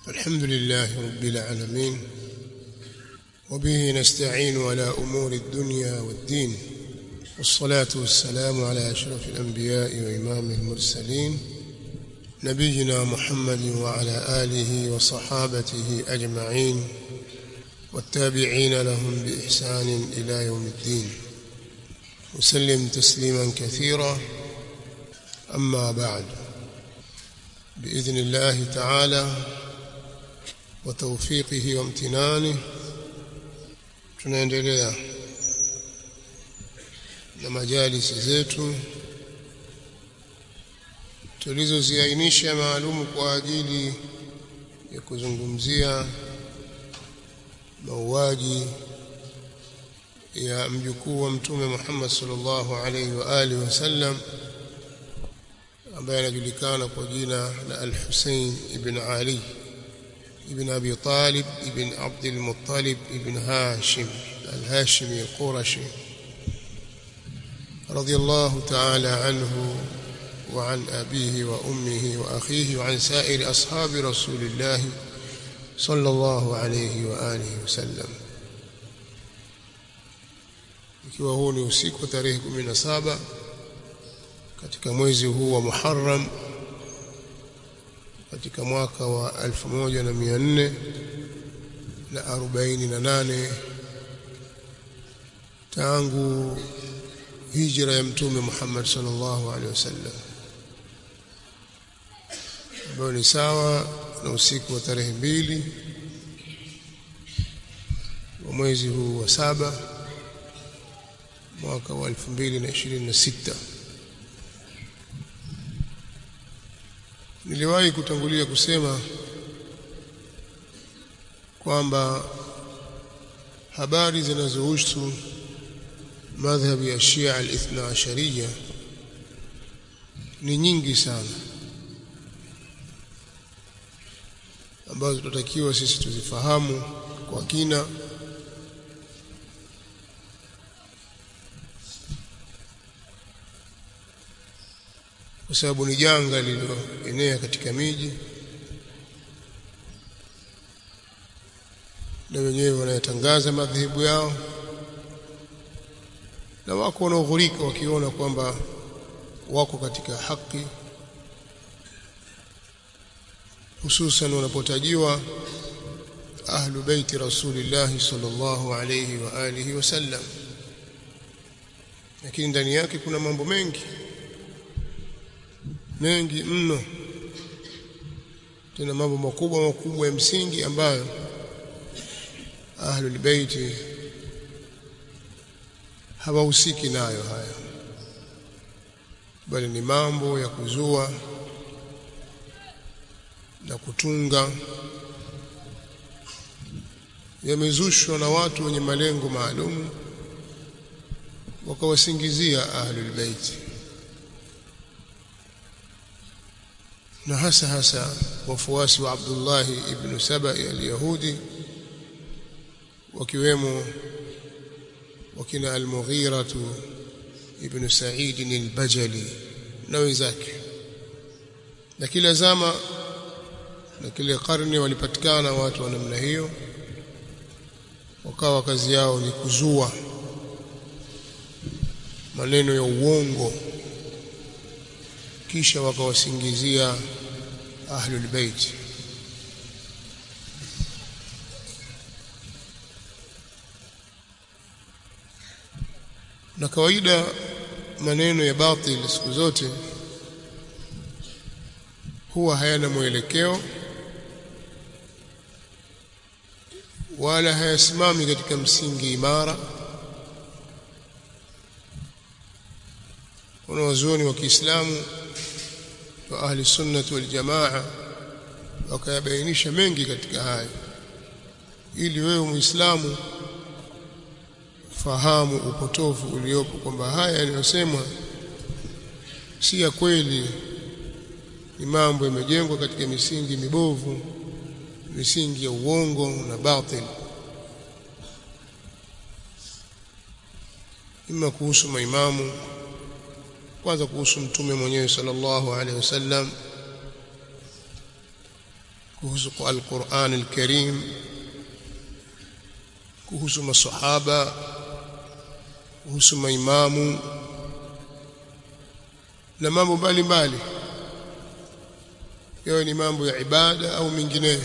الحمد لله رب العالمين وبه نستعين على أمور الدنيا والدين والصلاة والسلام على أشرف الأنبياء وإمام المرسلين نبينا محمد وعلى آله وصحابته أجمعين والتابعين لهم بإحسان إلى يوم الدين وسلم تسليما كثيرا أما بعد بإذن الله تعالى وتوفيقه وامتنانه tunaendelea na majalisi zetu tulizoziainisha maalumu kwa ajili ya kuzungumzia mauaji ya mjukuu wa mtume Muhammad sallallahu alaihi wa alihi wasallam ambaye anajulikana kwa jina la Al-Hussein ibn Ali ibn Abi Talib ibn Abd al-Muttalib ibn Hashim al-Hashimi al-Qurashi رضي الله تعالى عنه وعن أبيه وأمه وأخيه وعن سائر أصحاب رسول الله صلى الله عليه وآله وسلم ikiwa huu ni usiku wa tarehe 17 katika mwezi huu wa Muharram katika mwaka wa 1400 na 48 tangu hijra ya mtume Muhammad sallallahu alaihi wasallam ambayo ni sawa na usiku wa tarehe mbili wa mwezi huu wa saba mwaka wa 2026 niliwahi kutangulia kusema kwamba habari zinazohusu madhhabi ya Shia al-Ithna Ashariya ni nyingi sana ambazo tunatakiwa sisi tuzifahamu kwa kina kwa sababu ni janga lililoenea katika miji na wenyewe wanayatangaza madhehebu yao na wako wanaoghurika wakiona kwamba wako katika haki hususan wanapotajiwa ahlu baiti rasulillah sallallahu alayhi wa alihi wasallam lakini ndani yake kuna mambo mengi mengi mno tena mambo makubwa makubwa ya msingi ambayo ahlul baiti hawahusiki nayo haya bali ni mambo ya kuzua na kutunga yamezushwa na watu wenye malengo maalum wakawasingizia ahlul bait na hasa hasa wafuasi wa Abdullah ibn Sabai al-Yahudi wakiwemo wakina al-Mughira ibn Sa'id al-Bajali na wenzake na kila zama na kile karne walipatikana watu wa namna hiyo wakawa kazi yao ni kuzua maneno ya uongo kisha wakawasingizia ahlul bait na kawaida maneno ya batil siku zote huwa hayana mwelekeo wala hayasimami katika msingi imara wanawazuoni wa Kiislamu wa ahli sunnah wal jamaa wakayabainisha mengi katika haya ili wewe muislamu fahamu upotofu uliopo kwamba haya yaliyosemwa si ya kweli ni mambo yamejengwa katika misingi mibovu misingi ya uongo na batil ima kuhusu maimamu kwanza kuhusu mtume mwenyewe sallallahu alaihi wasallam kuhusu Al-Qur'an al-Karim kuhusu masahaba kuhusu maimamu na mambo mbalimbali yawe ni mambo ya ibada au mengineyo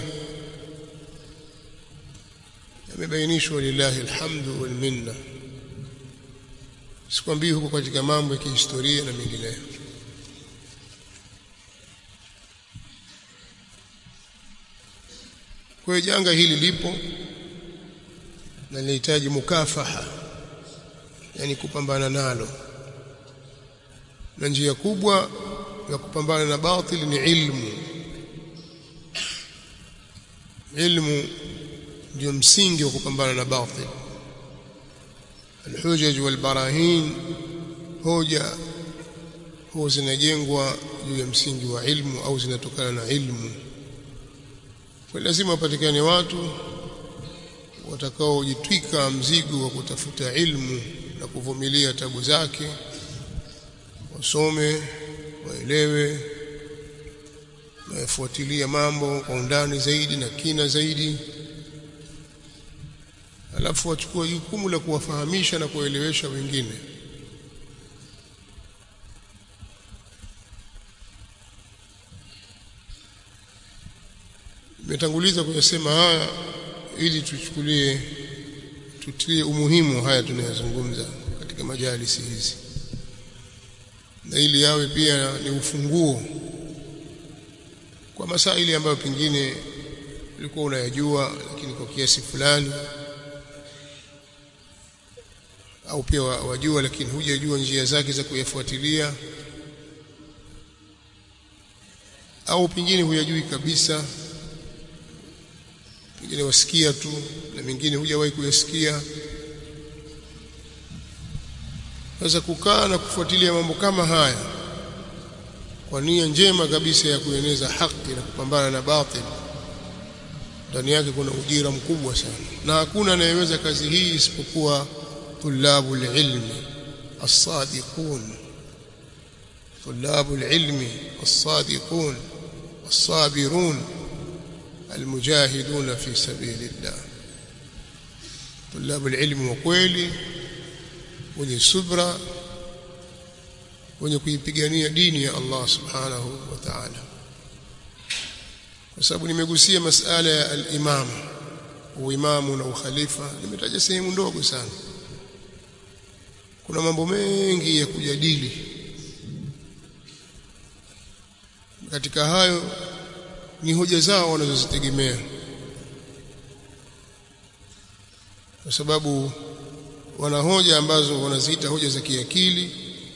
yamebainishwa lillahi alhamdu wal minna sikwambii huko katika mambo ya kihistoria na mengineyo kwa hiyo janga hili lipo na linahitaji mukafaha yani kupambana nalo na njia kubwa ya kupambana na batili ni ilmu ilmu ndio msingi wa kupambana na batil alhujaj walbarahin hoja huwa zinajengwa juu ya msingi wa ilmu au zinatokana na ilmu kwa lazima wapatikane watu watakaojitwika mzigo wa kutafuta ilmu na kuvumilia tabu zake wasome waelewe wafuatilia mambo kwa undani zaidi na kina zaidi alafu wachukue jukumu la kuwafahamisha na kuelewesha wengine nimetanguliza kuyasema haya ili tuchukulie tutilie umuhimu haya tunayozungumza katika majalisi hizi na ili yawe pia ni ufunguo kwa masaili ambayo pengine ulikuwa unayajua lakini kwa kiasi fulani au pia wajua lakini hujajua njia zake za kuyafuatilia au pengine huyajui kabisa pengine wasikia tu na mengine hujawahi kuyasikia sasa kukaa na kufuatilia mambo kama haya kwa nia njema kabisa ya kueneza haki na kupambana na batil ndani yake kuna ujira mkubwa sana na hakuna anayeweza kazi hii isipokuwa طلاب العلم الصادقون طلاب العلم الصادقون الصابرون المجاهدون في سبيل الله طلاب العلم وkweli wenye subra wenye kuipigania dini ya Allah subhanahu wa ta'ala kwa sababu nimegusia masala ya al-imam uimamu na ukhalifa nimetaja sehemu ndogo sana kuna mambo mengi ya kujadili katika hayo ni hoja zao wanazozitegemea kwa sababu wana hoja ambazo wanaziita hoja za kiakili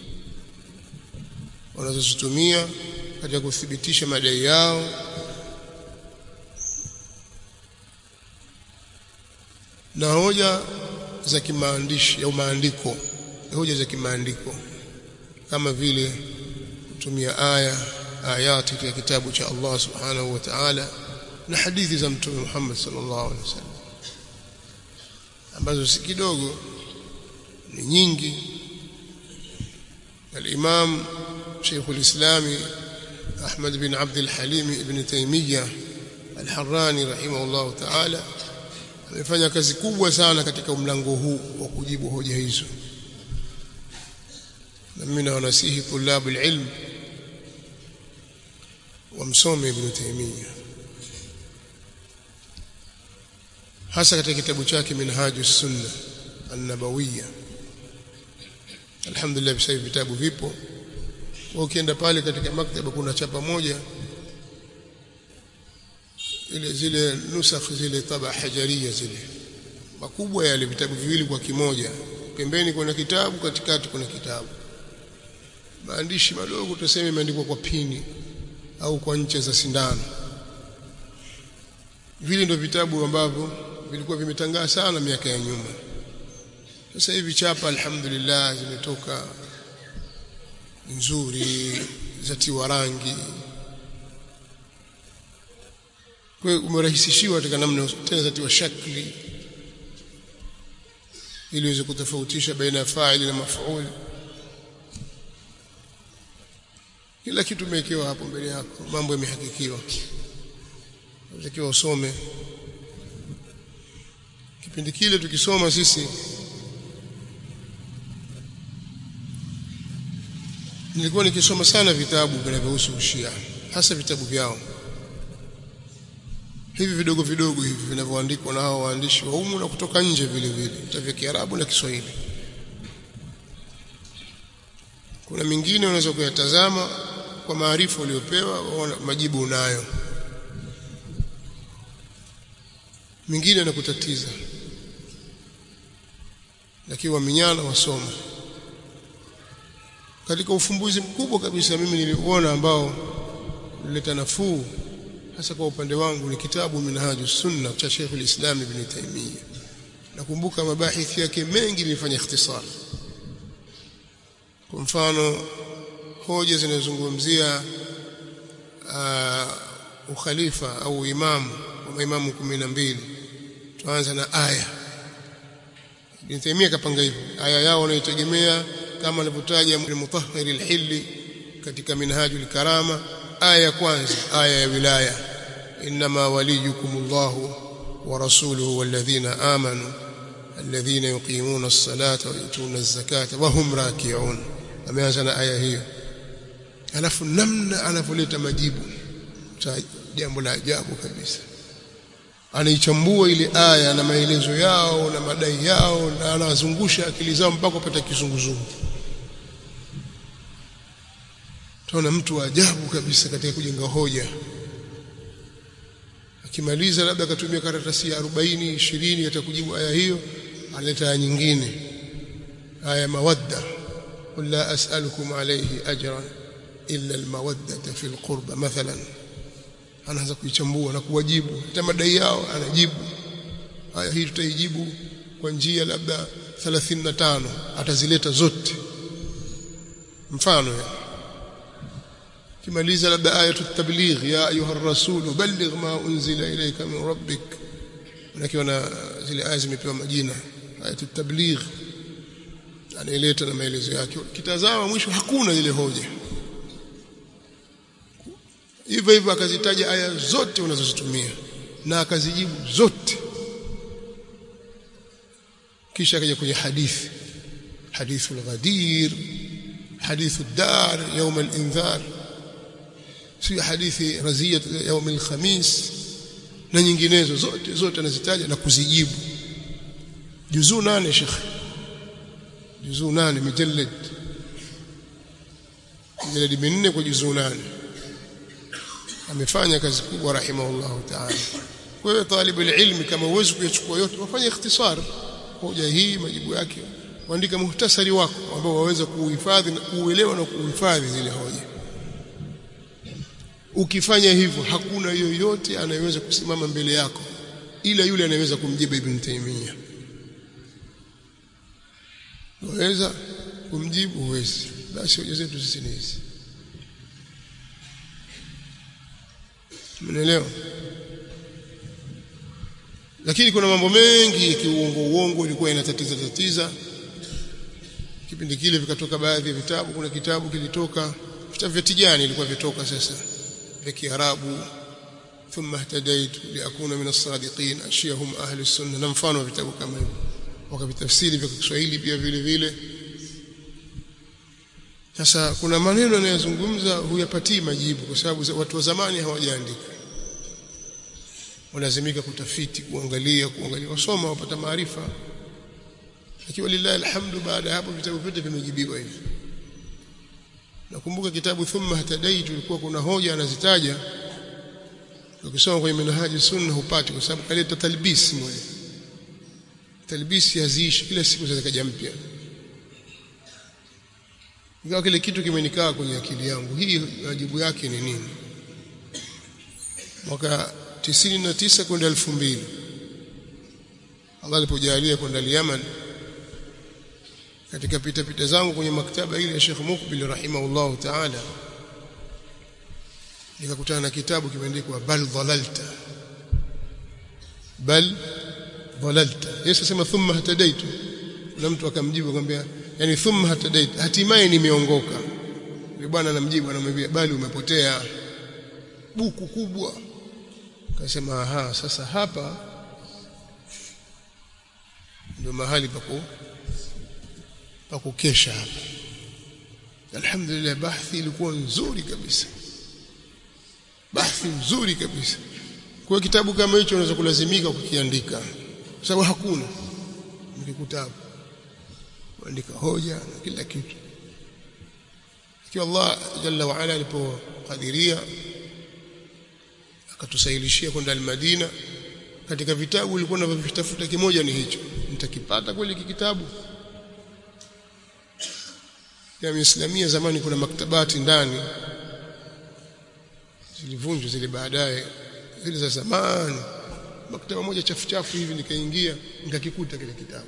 wanazozitumia katika kuthibitisha madai yao na hoja za kimaandishi au maandiko hoja za kimaandiko kama vile kutumia aya ayati katika kitabu cha Allah subhanahu wa ta'ala na hadithi za mtume Muhammad sallallahu alaihi wasallam ambazo si kidogo ni nyingi الإمام شيخ الإسلام أحمد بن عبد الحليم ابن تيمية الحراني رحمه الله تعالى amefanya kazi kubwa sana katika mlango huu wa kujibu hoja hizo na mimi nawasihi tulabu ilm wamsome ibn Taymiyyah hasa katika kitabu chake Minhajus Sunna An-Nabawiyya alhamdulillah sasa vitabu vipo ukienda pale katika maktaba kuna chapa moja ile zile nusakh zile taba hajaria zile makubwa yale vitabu viwili kwa kimoja pembeni kuna kitabu katikati kuna kitabu maandishi madogo tuseme imeandikwa kwa pini au kwa ncha za sindano vile ndio vitabu ambavyo vilikuwa vimetangaa sana miaka ya nyuma sasa hivi chapa alhamdulillah zimetoka nzuri zatiwa rangi kwa hiyo umerahisishiwa katika namna tena zatiwa shakli ili uweze kutofautisha baina ya fa'ili na maf'ul kila kitu umewekewa hapo mbele yako mambo yamehakikiwa unatakiwa usome kipindi kile tukisoma sisi nilikuwa nikisoma sana vitabu vinavyohusu Shia hasa vitabu vyao hivi vidogo vidogo hivi vinavyoandikwa na hao waandishi wa humu na kutoka nje vile vile vitabu vya Kiarabu na Kiswahili kuna mingine unaweza kuyatazama kwa maarifa uliopewa majibu unayo mingine nakutatiza lakini waminyana wasoma katika ufumbuzi mkubwa kabisa mimi niliuona ambao ulileta nafuu hasa kwa upande wangu ni kitabu Minhajus Sunna cha Sheikh al-Islam Ibn Taymiyyah nakumbuka mabahithi yake mengi nilifanya ikhtisar kwa mfano hoja zinazozungumzia uh, ukhalifa au imamu wa maimamu 12 tuanza na aya Ibn Taymiyyah kapanga hivyo aya yao wanaitegemea kama alivyotaja al-Mutahhir al-Hilli katika Minhajul Karama aya ya kwanza aya ya wilaya inma waliyukumullahu wa rasuluhu walladhina amanu alladhina yuqimuna as-salata wa yutuna az-zakata wa hum raki'un ameanza na aya hiyo alafu namna anavyoleta majibu jambo la ajabu kabisa anaichambua ile aya na maelezo yao na madai yao na anazungusha akili zao mpaka upata kizunguzungu tunaona mtu wa ajabu kabisa katika kujenga hoja akimaliza labda akatumia karatasi ya 40 20 atakujibu aya hiyo analeta aya nyingine aya mawadda qul la as'alukum alayhi ajran illa almawaddata fil qurba mathalan anaanza kuichambua na kuwajibu hata madai yao anajibu aya hii tutaijibu kwa njia labda 35 atazileta zote mfano ya kimaliza labda ayatu tabligh ya ayuha rasul balligh ma unzila ilayka min rabbik unakiwa na zile aya zimepewa majina ayatu tabligh anaileta na maelezo yake kitazama mwisho hakuna ile hoja hivyo hivyo akazitaja aya zote unazozitumia na akazijibu zote kisha akaja kwenye hadithi hadithu al-ghadir hadithu ad-dar يوم الانذار si hadithi raziyat يوم الخميس na nyinginezo zote zote anazitaja na kuzijibu juzuu nane shekhi juzuu nane mujallad mujallad minne kwa juzuu nane amefanya kazi kubwa rahimahullahu ta'ala kwa hiyo talibu ilmi kama uwezo kuyachukua yote wafanye ikhtisar hoja hii majibu yake waandika muhtasari wako ambao waweza kuhifadhi na kuuelewa na kuhifadhi zile hoja ukifanya hivyo hakuna yoyote anayeweza kusimama mbele yako ila yule anayeweza kumjibu ibn Taymiyyah waweza kumjibu huwezi basi hoja zetu sisi ni hizi Mnaelewa? Lakini kuna mambo mengi ya kiuongo uongo ilikuwa inatatiza tatiza. Kipindi kile vikatoka baadhi ya vitabu, kuna kitabu kilitoka vitabu vya Tijani ilikuwa vitoka sasa vya Kiarabu thumma ihtadaitu liakuna min as-sadiqin ashiyahum ahli as-sunnah na mfano wa vitabu kama hivyo wakavitafsiri vya Kiswahili pia vile vile sasa kuna maneno yanayozungumza huyapatii majibu kwa sababu watu wa zamani hawajaandika. Walazimika kutafiti, kuangalia, kuangalia, wasoma wapata maarifa. Lakini lillahi alhamdu baada ya hapo vitabu vyote vimejibiwa hivi. Nakumbuka kitabu thumma hatadaitu ilikuwa kuna hoja anazitaja ukisoma kwenye manhaji sunna hupati kwa sababu kaleta talbisi moja. Talbisi haziishi kila siku zikaja mpya ingawa kile kitu kimenikaa kwenye akili yangu hii majibu yake ni nini mwaka 99 kwenda 2000 Allah alipojalia kwenda Yemen katika pita pita zangu kwenye maktaba ile ya Sheikh Mukbil rahimahullah ta'ala nikakutana na kitabu kimeandikwa bal dhalalta bal dhalalta Yesu sema thumma hatadaitu na mtu akamjibu akamwambia yani thumma hatadait hatimaye nimeongoka yule bwana anamjibu anamwambia bali umepotea buku kubwa akasema aha sasa hapa ndio mahali paku pa kukesha hapa alhamdulillah bahthi ilikuwa nzuri kabisa bahthi nzuri kabisa kwa kitabu kama hicho unaweza kulazimika kukiandika kwa sababu hakuna mkikutabu kuandika hoja na kila kitu ikiwa Allah jalla wa ala alipokadiria akatusahilishia kwenda al-Madina katika vitabu ulikuwa unavitafuta kimoja ni hicho nitakipata kweli kitabu ya Islamia zamani kuna maktabati ndani zilivunjwa zile baadaye zile za zamani maktaba moja chafu chafu hivi nikaingia nikakikuta kile kitabu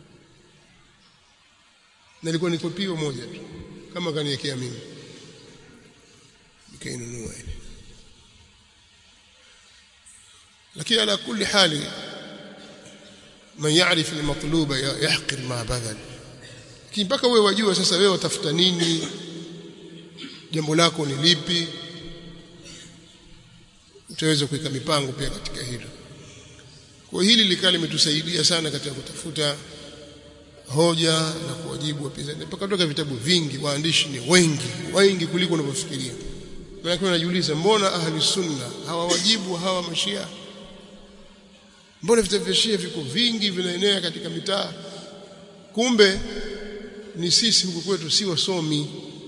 na ilikuwa ni kopio moja tu kama kaniwekea mimi nikainunua ile lakini ala kulli hali man yaarif almatluba yahqir ma badal mpaka wewe wajua sasa wewe utafuta nini jambo lako ni lipi utaweza kuweka mipango pia katika hilo kwa hili likaa limetusaidia sana katika kutafuta hoja na kuwajibu wapinzani mpaka toka vitabu vingi waandishi ni wengi wengi kuliko unavyofikiria maana unajiuliza mbona ahli sunna hawawajibu hawa mashia mbona vitabu vya shia viko vingi vinaenea katika mitaa kumbe ni sisi huku kwetu si wasomi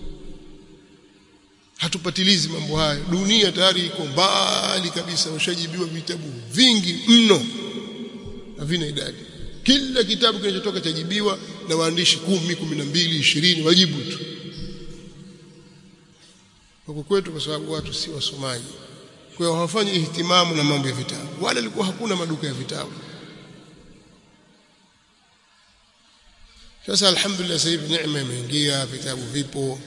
hatupatilizi mambo hayo dunia tayari iko mbali kabisa washajibiwa vitabu vingi mno havina idadi kila kitabu kinachotoka chajibiwa na waandishi kumi, kumi na mbili, ishirini wajibu tu huku kwetu kwa sababu watu si wasomaji kwa hiyo hawafanyi ihtimamu na mambo ya vitabu wala ilikuwa hakuna maduka ya vitabu sasa alhamdulillah sasa hivi neema imeingia vitabu vipo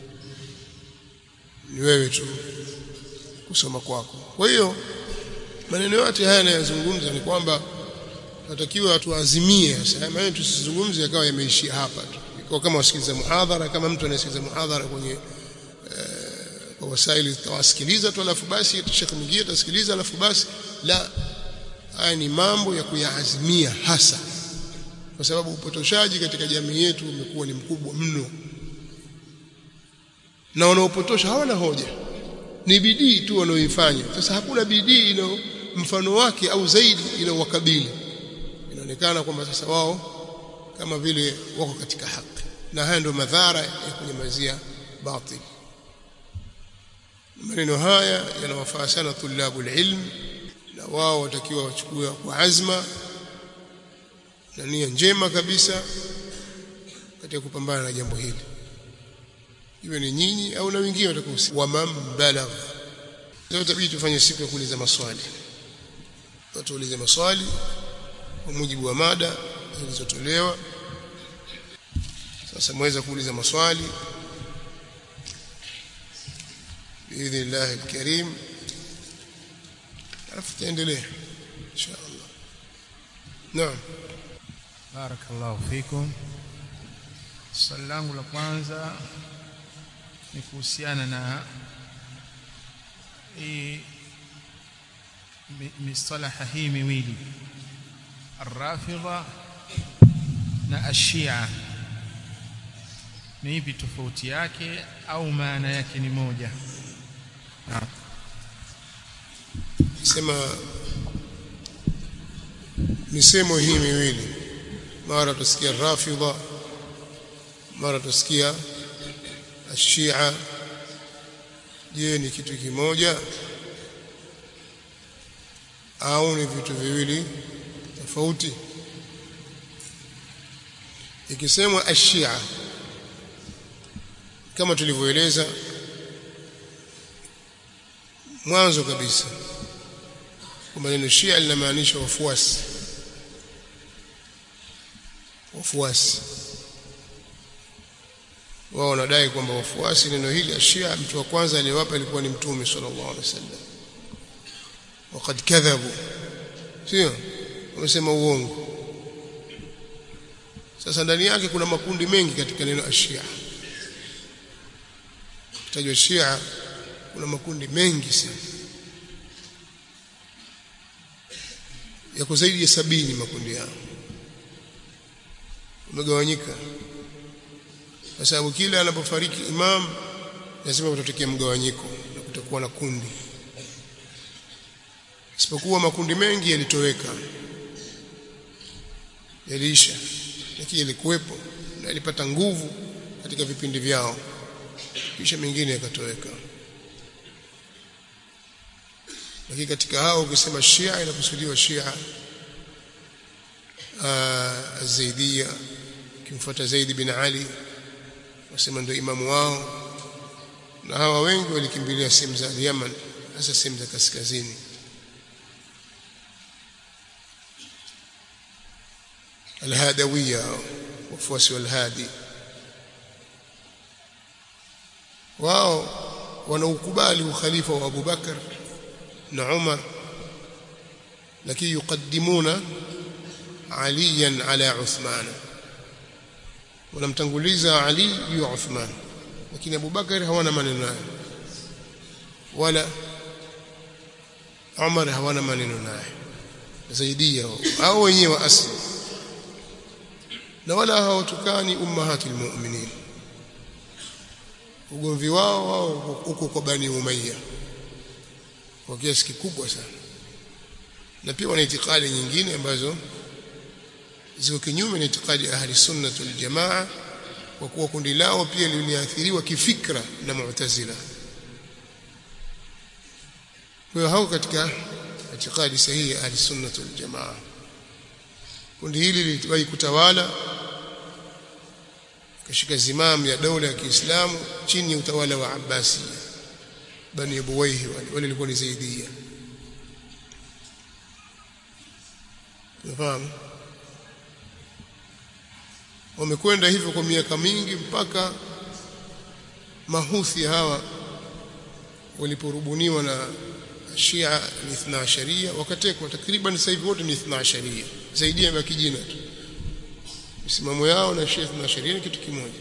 ni wewe tu kusoma kwako kwa hiyo maneno yote haya yanayozungumza ni kwamba tunatakiwa watu waazimie sasa maana tusizungumze yakawa yameishia hapa tu kwa kama wasikiliza muhadhara kama mtu anasikiliza muhadhara kwenye kwa wasaili tawasikiliza tu alafu basi shekhi mwingine atasikiliza alafu basi la haya ni mambo ya kuyaazimia hasa kwa sababu upotoshaji katika jamii yetu umekuwa ni mkubwa mno na wanaopotosha hawana hoja ni bidii tu wanaoifanya sasa hakuna bidii ina mfano wake au zaidi inawakabili inaonekana kwamba sasa wao kama vile wako katika haki na haya ndio madhara ya kunyamazia batil maneno haya yanawafaa sana tulabu ilm na wao watakiwa wachukue kwa azma na nia njema kabisa katika kupambana na jambo hili iwe ni nyinyi au na wengine watakuhusia wa man balagh leo tabidi tufanye siku ya kuuliza maswali watuulize maswali kwa mujibu wa mada zilizotolewa sasa mweza kuuliza maswali biidhnillah alkarim alafu taendelea insha Allah naam barakallahu fikum swali langu la kwanza ni kuhusiana na hii mistalaha hii miwili الرافضه na ashia ni ipi tofauti yake au maana yake ni moja sema misemo hii miwili mara tusikia rafidha mara tusikia ashia je ni kitu kimoja au ni vitu viwili tofauti ikisemwa ashia kama tulivyoeleza mwanzo kabisa kwamba neno shia linamaanisha wafuasi wafuasi wao wanadai kwamba wafuasi neno hili ashia mtu wa kwanza aliyewapa ilikuwa ni mtume sallallahu alaihi wasallam wakad kadhabu sio wamesema uongo sasa ndani yake kuna makundi mengi katika neno ashia kitajwa shia kuna makundi mengi sana yako zaidi ya sabini makundi yao umegawanyika kwa sababu kila anapofariki imam lazima kutatokea mgawanyiko na kutakuwa na kundi isipokuwa makundi mengi yalitoweka yaliisha lakini yalikuwepo na yalipata nguvu katika vipindi vyao kisha mengine yakatoweka lakini katika hao ukisema Shia inakusudiwa Shia Zaidia kimfuata Zaid bin Ali wasema ndio imamu wao na hawa wengi walikimbilia sehemu za Yemen hasa sehemu za kaskazini alhadawiya wafuasi walhadi wao wanaukubali ukhalifa wa Abu Bakar na Umar lakini yuqaddimuna aliyan ala Uthman wanamtanguliza Ali juu ya Uthman lakini Abu Bakar hawana maneno naye wala Umar hawana maneno naye zaidia au wenyewe wa asli na wala hawatukani ummahatul mu'minin ugomvi wao wao huko kwa Bani Umayya kwa kiasi kikubwa sana na pia wana itikadi nyingine ambazo ziko kinyume na itikadi ya ahli sunna wal jamaa kwa kuwa kundi lao pia liliathiriwa kifikra na mu'tazila kwa hiyo hao katika itikadi sahihi ya ahli sunna wal jamaa kundi hili liliwahi kutawala kashika zimamu ya dola ya Kiislamu chini ya utawala wa Abbasi bani Buwaihi wale wale walikuwa ni Zaidia unafahamu wamekwenda hivyo kwa miaka mingi mpaka mahuthi hawa waliporubuniwa na Shia ni ithna asharia wakatekwa takriban sasa hivi wote ni ithna asharia zaidi ya kijina tu misimamo yao na Shia ithna asharia ni kitu kimoja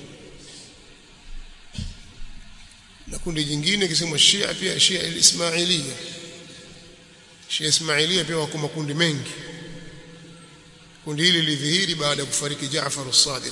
na kundi jingine kisema Shia pia Shia al-Ismailia Shia Ismailia pia wako makundi mengi kundi hili lilidhihiri baada ya kufariki Jaafar as-Sadiq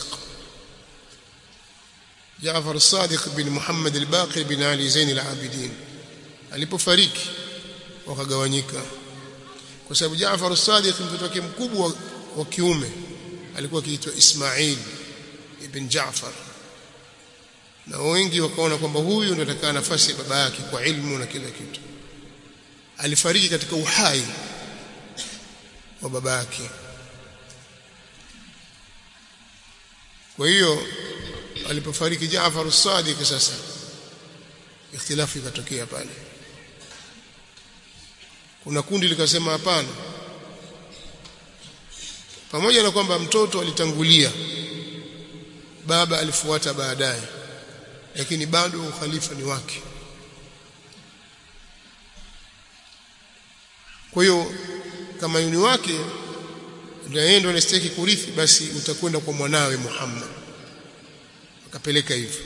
Jaafar as-Sadiq bin Muhammad al-Baqir bin Ali Zain al-Abidin alipofariki wakagawanyika kwa sababu Jaafar as-Sadiq mtoto wake mkubwa wa kiume alikuwa akiitwa Ismail ibn Jaafar na wengi wakaona kwamba huyu ndio atakaa nafasi ya baba yake kwa ilmu na kila kitu alifariki katika uhai wa baba yake kwa hiyo alipofariki Jaafar as-Sadiq sasa ikhtilafu ikatokea pale kuna kundi likasema hapana pamoja na kwamba mtoto alitangulia baba alifuata baadaye lakini bado ukhalifa ni wake kwa hiyo kama yuni wake ndio yeye ndio anastahili kurithi basi utakwenda kwa mwanawe Muhammad akapeleka hivyo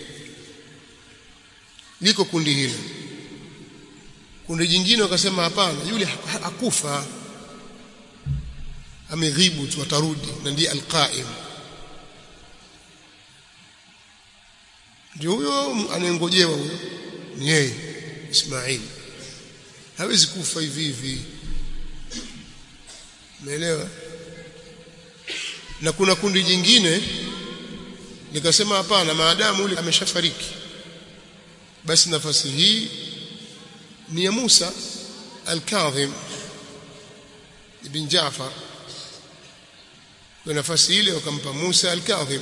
liko kundi hilo kundi jingine wakasema hapana yule hakufa ameghibu tu atarudi na ndiye alqaim ndio huyo anayengojewa huyo ni yeye Ismail hawezi kufa hivi hivi umeelewa na kuna kundi jingine likasema hapana maadamu yule ameshafariki basi nafasi hii ni ya Musa al-Kadhim ibn Jaafar kwa nafasi ile wakampa Musa al-Kadhim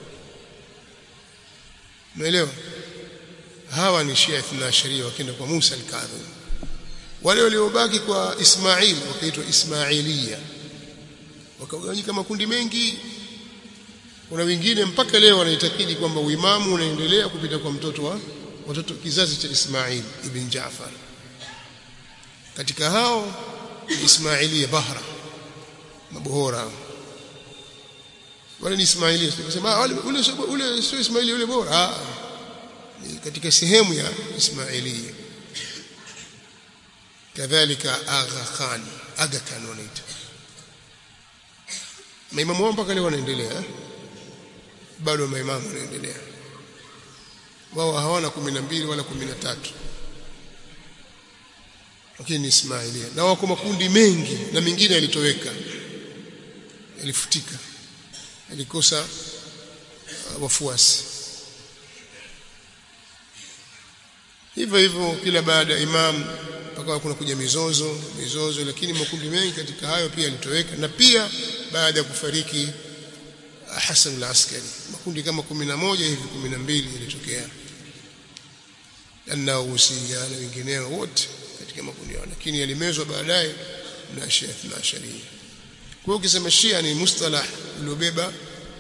umeelewa hawa ni Shia ithna sharia wakienda kwa Musa al-Kadhim wale waliobaki kwa Ismail wakaitwa Ismailia wakagawanyika makundi mengi kuna wengine mpaka leo wanaitakidi kwamba uimamu unaendelea kupita kwa mtoto wa watoto kizazi cha Ismail ibn Jaafar katika hao Ismailia Bahra mabohora wale ni Ismailia sema ule ule sio Ismailia ule bora ni katika sehemu ya Ismailia kadhalika Agha Khan Aga Khan wanaita maimamu wao mpaka leo wanaendelea eh? bado maimamu wanaendelea wao hawana kumi na mbili wala kumi na tatu lakini ni Ismailia na wako makundi mengi na mengine yalitoweka yalifutika yalikosa uh, wafuasi hivyo hivyo kila baada ya imam mpaka kuna kuja mizozo mizozo lakini makundi mengi katika hayo pia yalitoweka na pia baada ya kufariki Hassan al-Askari makundi kama 11 hivi 12 yalitokea na usia na wengineo wote katika makundi yao lakini yalimezwa baadaye na Shia na Sharia kwa hiyo ukisema Shia ni mustalah uliobeba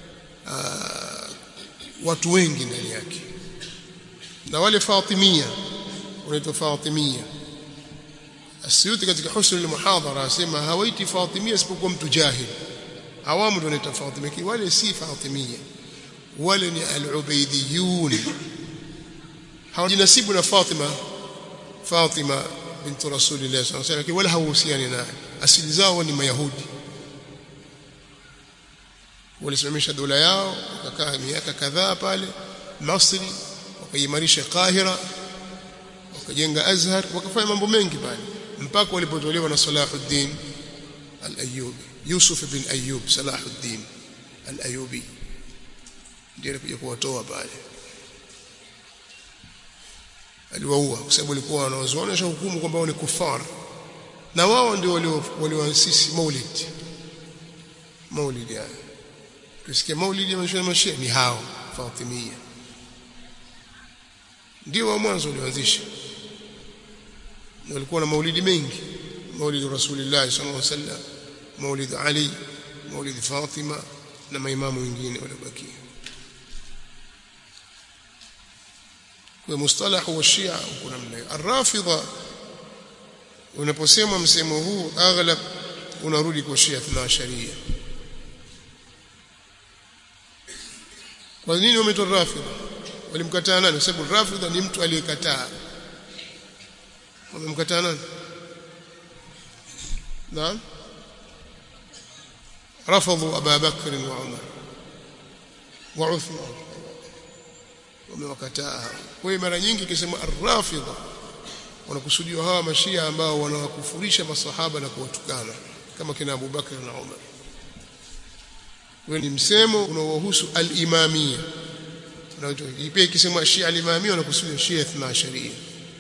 watu wengi ndani yake na wale Fatimia wanaitwa Fatimia Asyuti katika husn al-muhadhara asema hawaiti Fatimia isipokuwa mtu jahil awamu ndio wanaitwa Fatimia wale si Fatimia wale ni al-Ubaidiyun hawajinasibu na Fatima Fatima binti Rasulillah sallallahu alaihi wasallam wala hawahusiani naye asili zao ni mayahudi walisimamisha dola yao wakakaa miaka kadhaa pale Misri wakaimarisha Kahira wakajenga Azhar wakafanya mambo mengi pale mpaka walipotolewa na Salahuddin al-Ayyubi Yusuf bin Ayyub Salahuddin al-Ayyubi ndiye alikuja kuwatoa pale aliwaua kwa sababu walikuwa wanawazuana hukumu kwamba wao ni kufar na wao ndio walioasisi Maulid Maulid yani tusikie Maulid ya mashia mashia ni hao Fatimia ndio wa mwanzo walioanzisha walikuwa na maulidi mengi maulid Rasulullah sallallahu alaihi wasallam maulid Ali maulid Fatima na maimamu wengine waliobakia kwa mustalahu wa Shia uko namna Ar-Rafidha unaposema msemo huu aghlab unarudi kwa Shia na sharia kwa nini wameitwa Rafidha walimkataa nani sababu Rafidha ni mtu aliyekataa wamemkataa nani naam رفضوا أبا بكر وعمر وعثمان wamewakataa kwa hiyo mara nyingi ikisema ar-rafidha wanakusudiwa hawa mashia ambao wanawakufurisha masahaba na kuwatukana kama kina Abu Bakar na Umar wewe ni msemo unaohusu al-imamia unaitwa pia ikisema shia al-imamia wanakusudia shia ithna sharia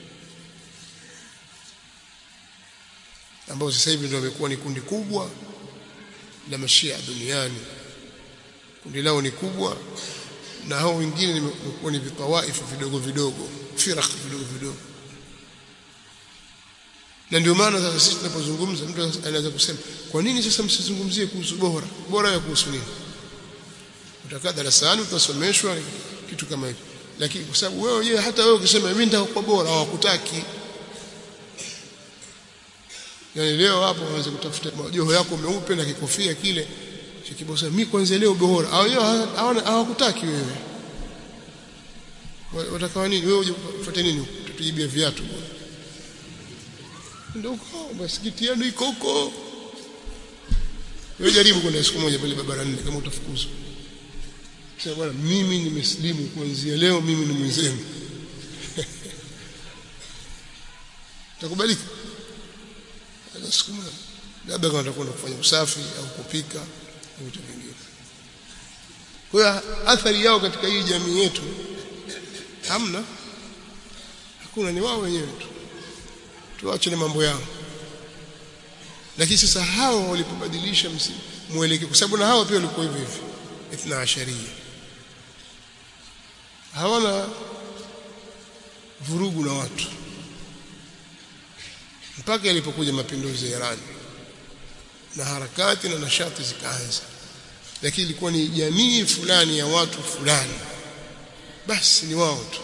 ambao sasa hivi ndio wamekuwa ni kundi kubwa la mashia duniani kundi lao ni kubwa na hao wengine wamekuwa ni vitawaifu vidogo vidogo firaq vidogo vidogo na ndio maana sasa sisi tunapozungumza mtu anaweza kusema kwa nini sasa msizungumzie kuhusu bora bora ya kuhusu nini utakaa darasani utasomeshwa kitu kama hicho lakini kwa sababu wewe wenyewe hata wewe ukisema mimi nitakuwa bora hawakutaki yani leo hapo uanze kutafuta majoho yako meupe na kikofia kile kibosa mimi kwanza leo bora hawana hawakutaki wewe wataka nini wewe ufuate nini tutujibia viatu ndio huko msikiti yenu iko huko wewe jaribu kwenda siku moja pale barabara nne kama utafukuzwa sasa bwana mimi nimeslimu kuanzia leo mimi ni mwenzenu takubalika siku moja labda kama utakwenda kufanya usafi au kupika au vitu vingine kwa hiyo athari yao katika hii jamii yetu hamna hakuna ni wao wenyewe tu tuache na mambo yao lakini sasa hao walipobadilisha mwelekeo kwa sababu na hao pia walikuwa hivyo hivyo ithna asharia hawana vurugu na watu mpaka yalipokuja mapinduzi ya Iran na harakati na nashati zikaanza lakini ilikuwa ni jamii fulani ya watu fulani basi ni wao tu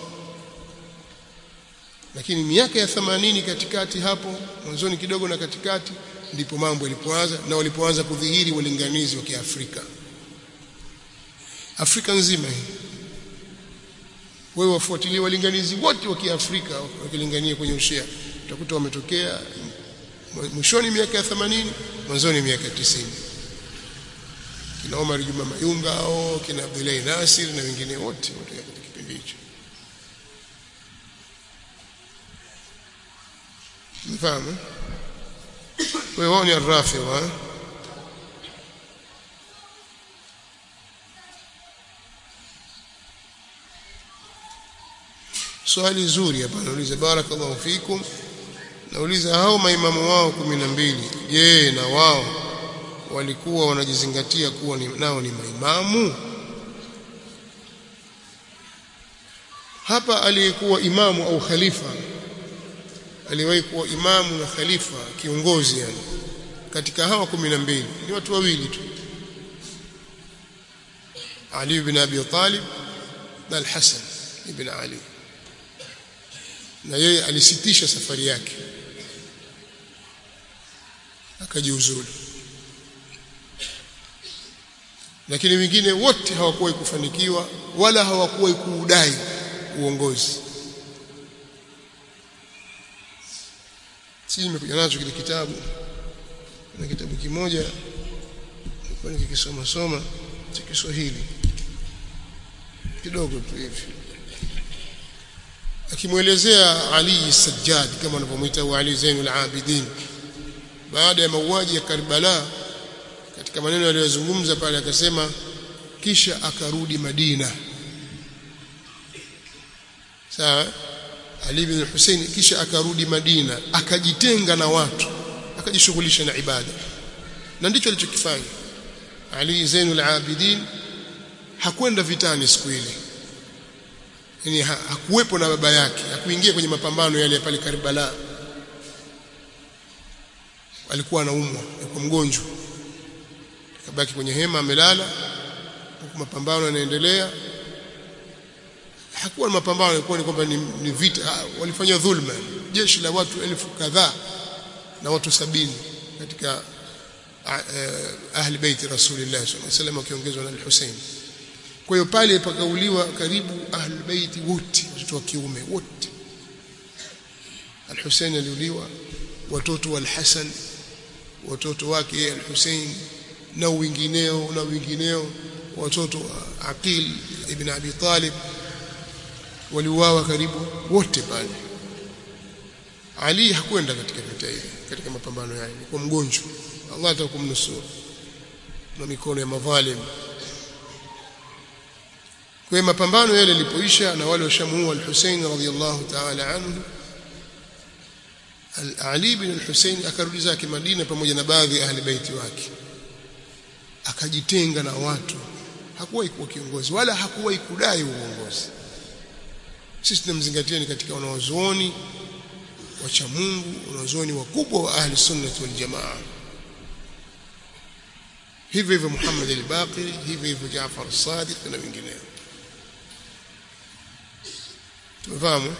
lakini miaka ya 80 katikati hapo mwanzoni kidogo na katikati ndipo mambo yalipoanza na walipoanza kudhihiri walinganizi wa Kiafrika Afrika nzima hii wewe wafuatilie walinganizi wote wa Kiafrika wakilingania kwenye ushia utakuta wametokea mwishoni miaka ya 80 mwanzoni miaka ya 90 kina Omar Juma Mayunga au kina Abdullahi Nasir na wengine wote wote katika kipindi hicho mfahamu kwa hiyo wao ni arrafidha swali zuri hapa nauliza barakallahu fikum nauliza hao maimamu wao kumi na mbili je na wao walikuwa wanajizingatia kuwa ni, nao ni maimamu hapa aliyekuwa imamu au khalifa aliwahi kuwa imamu na khalifa kiongozi yani katika hawa kumi na mbili ni watu wawili tu Ali ibn Abi Talib na Al-Hasan ibn Ali na yeye alisitisha safari yake akajiuzulu lakini wengine wote hawakuwahi kufanikiwa wala hawakuwahi kuudai uongozi sisi nimekuja nacho kile kitabu na kitabu kimoja nilikuwa nikikisoma soma cha Kiswahili kidogo tu hivi akimwelezea Ali Sajjad kama anavyomwita Ali Zainul Abidin baada ya mauaji ya Karbala katika maneno aliyozungumza pale akasema kisha akarudi Madina sawa Ali bin Hussein kisha akarudi Madina akajitenga na watu akajishughulisha na ibada na ndicho alichokifanya Ali Zainul Abidin hakwenda vitani siku ile yani hakuwepo na baba yake hakuingia kwenye mapambano yale pale Karbala alikuwa anaumwa alikuwa mgonjwa akabaki kwenye hema amelala huku mapambano yanaendelea hakuwa na mapambano ilikuwa ni kwamba ni, ni vita walifanya dhulma jeshi la watu elfu kadhaa na watu sabini katika uh, ahli baiti rasulillah sallallahu alaihi wasallam wakiongezwa na al-Hussein kwa hiyo pale pakauliwa karibu ahli baiti wote watoto wa kiume wote al-Hussein aliuliwa watoto wa al-Hasan watoto wake al-Hussein na wengineo na wengineo watoto wa Aqil ibn Abi Talib waliuawa karibu wote pale Ali hakwenda katika vita ile katika mapambano yale kwa mgonjwa Allah atakumnusuru na mikono ya madhalim kwa hiyo mapambano yale yalipoisha na wale washamuua al-Hussein radhiyallahu ta'ala anhu Ali bin al-Hussein akarudi zake Madina pamoja na baadhi ya ahli baiti wake akajitenga na watu hakuwahi kuwa kiongozi wala hakuwahi kudai uongozi sisi tunamzingatia ni katika wanawazuoni wacha Mungu wanawazuoni wakubwa wa ahli sunnah wal jamaa hivyo hivyo Muhammad al-Baqir hivyo hivyo Jaafar as-Sadiq na wengineo tumefahamu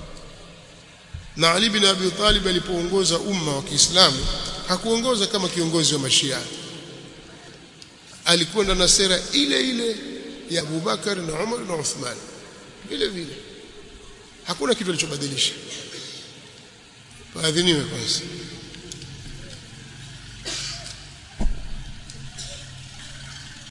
na Ali bin Abi Talib alipoongoza umma wa Kiislamu hakuongoza kama kiongozi wa Mashia alikwenda na sera ile ile ya Abu Bakar na Umar na Uthman vile vile hakuna kitu alichobadilisha faadhiniwe kwanza